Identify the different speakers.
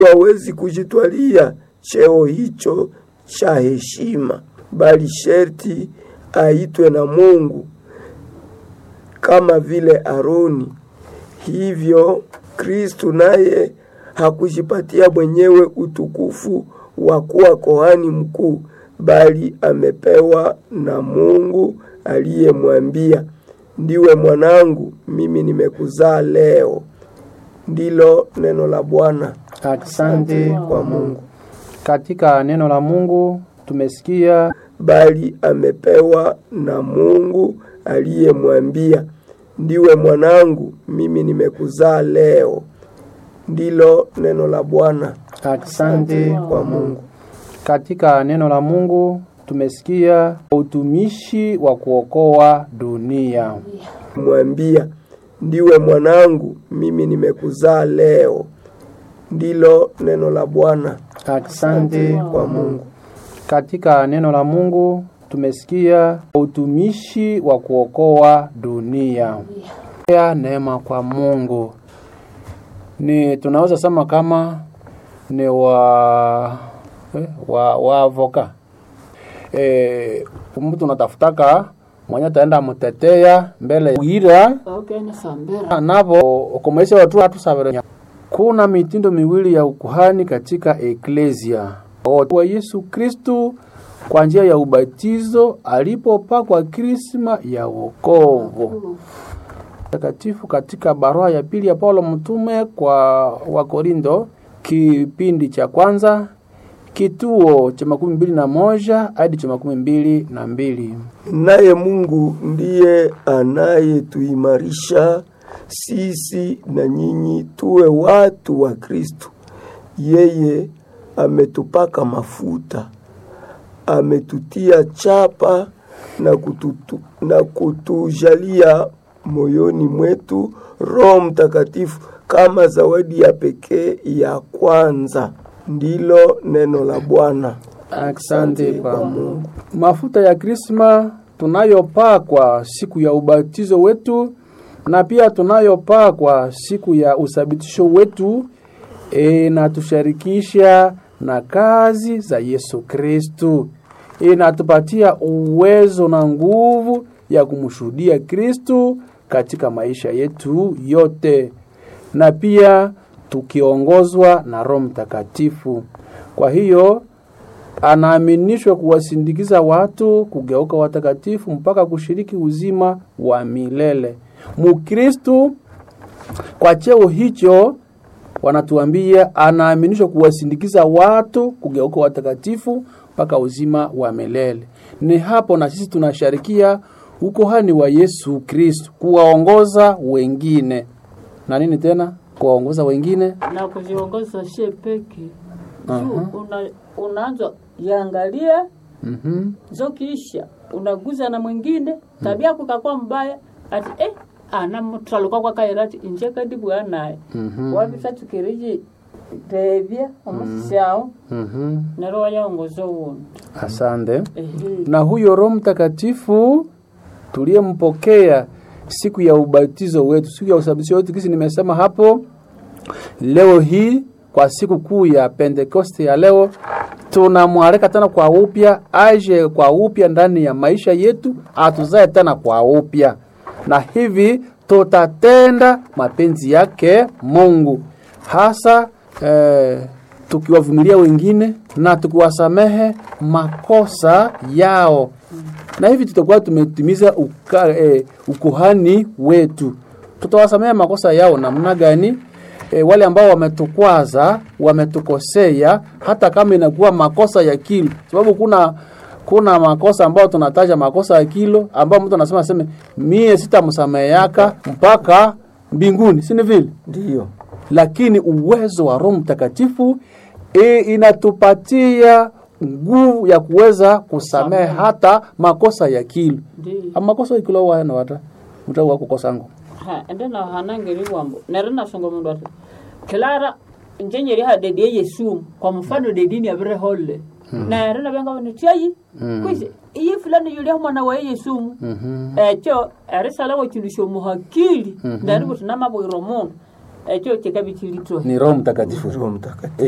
Speaker 1: hawezi kujitwalia cheo hicho cha heshima, bali sherti aitwe na Mungu kama vile Aroni. Hivyo Kristu naye hakujipatia mwenyewe utukufu wa kuwa kohani mkuu, bali amepewa na Mungu aliyemwambia, ndiwe mwanangu, mimi nimekuzaa leo. Ndilo neno la Bwana.
Speaker 2: Asante
Speaker 1: kwa Mungu.
Speaker 2: Katika neno la Mungu tumesikia
Speaker 1: bali amepewa na Mungu aliyemwambia, ndiwe mwanangu, mimi nimekuzaa leo. Ndilo neno la Bwana.
Speaker 2: asante
Speaker 1: kwa Mungu.
Speaker 2: Katika neno la Mungu tumesikia utumishi wa kuokoa dunia.
Speaker 1: Mwambia, ndiwe mwanangu, mimi nimekuzaa leo. Ndilo neno la Bwana.
Speaker 2: Asante
Speaker 1: kwa Mungu.
Speaker 2: Katika neno la Mungu tumesikia utumishi wa kuokoa dunia. Ya neema kwa Mungu ni tunaweza sema kama ni wa eh, wa, wa avoka eh, mtu unatafutaka mwenye ataenda mutetea mbele wira navo ukomaisha watu watu sabere. Kuna mitindo miwili ya ukuhani katika eklesia wa Yesu Kristu kwa njia ya ubatizo alipopakwa krisma ya wokovu takatifu katika barua ya pili ya Paulo mtume kwa Wakorindo kipindi cha kwanza kituo cha makumi mbili na moja hadi cha makumi mbili na mbili.
Speaker 1: Naye Mungu ndiye anayetuimarisha sisi na nyinyi tuwe watu wa Kristo. Yeye ametupaka mafuta, ametutia chapa na, kututu, na kutujalia moyoni mwetu Roho Mtakatifu kama zawadi ya pekee ya kwanza. Ndilo neno la Bwana.
Speaker 2: Asante kwa Mungu. Mafuta ya krisma tunayopakwa siku ya ubatizo wetu na pia tunayopakwa siku ya usabitisho wetu inatusharikisha na kazi za Yesu Kristu, inatupatia uwezo na nguvu ya kumshuhudia Kristu katika maisha yetu yote, na pia tukiongozwa na Roho Mtakatifu. Kwa hiyo anaaminishwa kuwasindikiza watu kugeuka watakatifu mpaka kushiriki uzima wa milele. Mukristu kwa cheo hicho wanatuambia anaaminishwa kuwasindikiza watu kugeuka watakatifu mpaka uzima wa milele. Ni hapo na sisi tunasharikia ukohani wa Yesu Kristu, kuwaongoza wengine na nini tena, kuwaongoza wengine
Speaker 3: na kujiongoza she peke juu una, unaanza yangalia
Speaker 2: mm
Speaker 3: zokiisha unaguza na mwingine tabia yako ikakuwa mbaya ati eh ana mtu alikuwa kwa kairati inje kadi bwanaye
Speaker 2: Mhm.
Speaker 3: wabisa tukiriji tebya omusisyawo
Speaker 2: -hmm.
Speaker 3: nero wayaongoza uwundi
Speaker 2: Asante.
Speaker 3: ehe
Speaker 2: na huyo Roho Mtakatifu tuliyempokea siku ya ubatizo wetu, siku ya usabitisho wetu, kisi nimesema hapo. Leo hii kwa siku kuu ya Pentekoste ya leo, tunamwalika tena kwa upya, aje kwa upya ndani ya maisha yetu, atuzae tena kwa upya, na hivi tutatenda mapenzi yake Mungu hasa eh, tukiwavumilia wengine na tukiwasamehe makosa yao, na hivi tutakuwa tumetimiza uka, eh, ukuhani wetu. Tutawasamehe makosa yao namna gani? E, wale ambao wametukwaza, wametukosea, hata kama inakuwa makosa ya kilo, sababu kuna kuna makosa ambayo tunataja makosa ya kilo, ambayo mtu anasema aseme mie sitamsameheaka mpaka mbinguni, si ni vile?
Speaker 1: Ndiyo.
Speaker 2: lakini uwezo wa Roho Mtakatifu e, inatupatia nguvu ya kuweza kusamehe hata makosa ya kilo.
Speaker 3: ndi
Speaker 2: Ama makosa ya kilo wana wata mtau wako kosango.
Speaker 3: ha ende na hanangeri wambo nere nasonga mundu ati kilara njenyeri ha dedi yesu kwa mfano dedi ni abire holle nere na benga wani tiayi kwisi iyi fulani yuli mwana wa yesu
Speaker 2: Mhm.
Speaker 3: ekyo erisala wakilusha omuhakili nari buti namabwiro mundu ekyo kikabikilitwe
Speaker 2: Ni Roho Mtakatifu.
Speaker 1: Roho Mtakatifu.